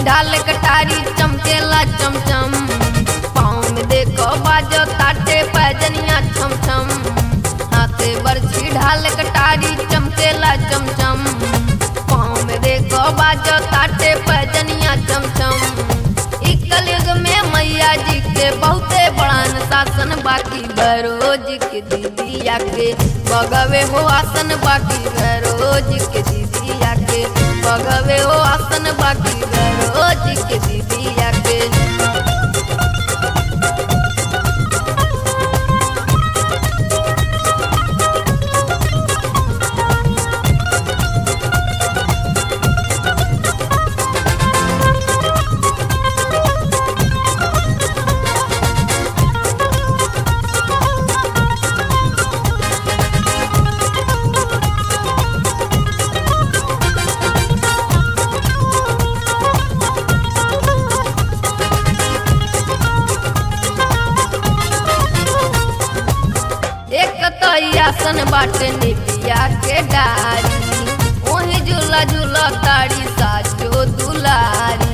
ढाल कटारी चमकेला चमचम पाँव में देखो बाजो ताटे पैजनिया छम छम हाथे बरछी ढाल कटारी चमकेला चमचम पाँव में देखो बाजो ताटे पैजनिया चम चम इ कलयुग में मैया जी के बहुते बड़ान शासन बाकी भरोज के दीदिया के बगवे हो आसन बाकी भरोज के दीदिया के बगवे हो आसन बाकी भरोज के दीदिया के एक तो ई आसन बाटे निबिया के डारी ओही झूला झूला ताड़ी साचो दुलारी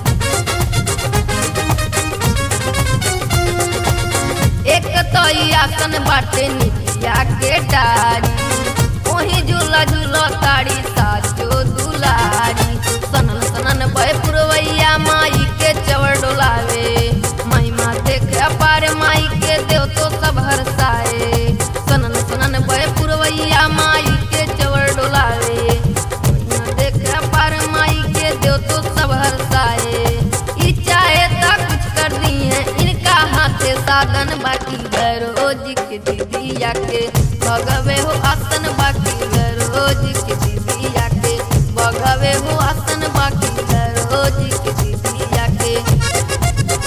एक तो ई आसन बाटे निबिया के डारी ओही झूला झूला ताड़ी साचो दुलारी सनन सनन बय पुरवैया माई के चवर डोलावे महिमा देख अपार माई के देव तो सब हरसाए सनन सनन बय पुरवैया माई के चवर डोलावे महिमा देख अपार माई के देव तो सब हरसाए ई चाहे ता कुछ कर दी है इनका हाथे साधन बाकी रोज के दीदिया के भगवे हो आसन बाकी रोज के दीदिया के भगवे हो आसन बाकी रोज के दीदिया के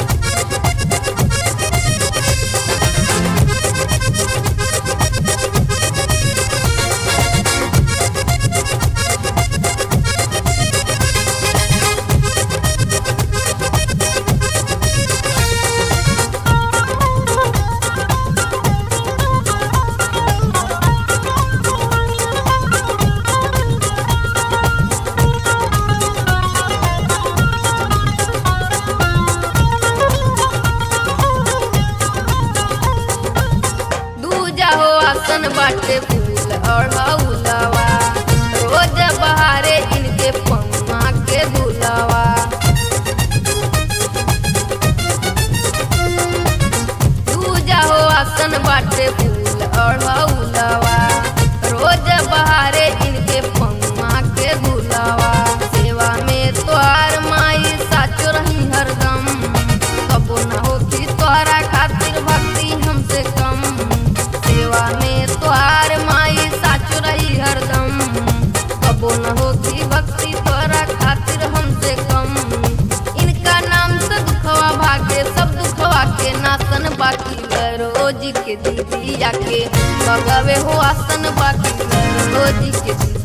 दूजा हो आसन बाटे फूल और हौलवा रोज बहारे इनके पौवा के दुलवा दूजा हो आसन बाटे फूल और हौलवा रोज बहारे इनके पौवा के दुलवा सेवा में तोहार माई साचो रही हरदम कबो न होती तोहरा खातिर भक्ति हमसे कम सेवा में तोहार माई साचो रही हरदम कबो न होती भक्ति तोहरा खातिर हमसे कम इनका नाम से दुखवा भागे सब दुखवा के नासन बाकी रोज के दीदी आके बगवे हो आसन बाकी रोज के दीदी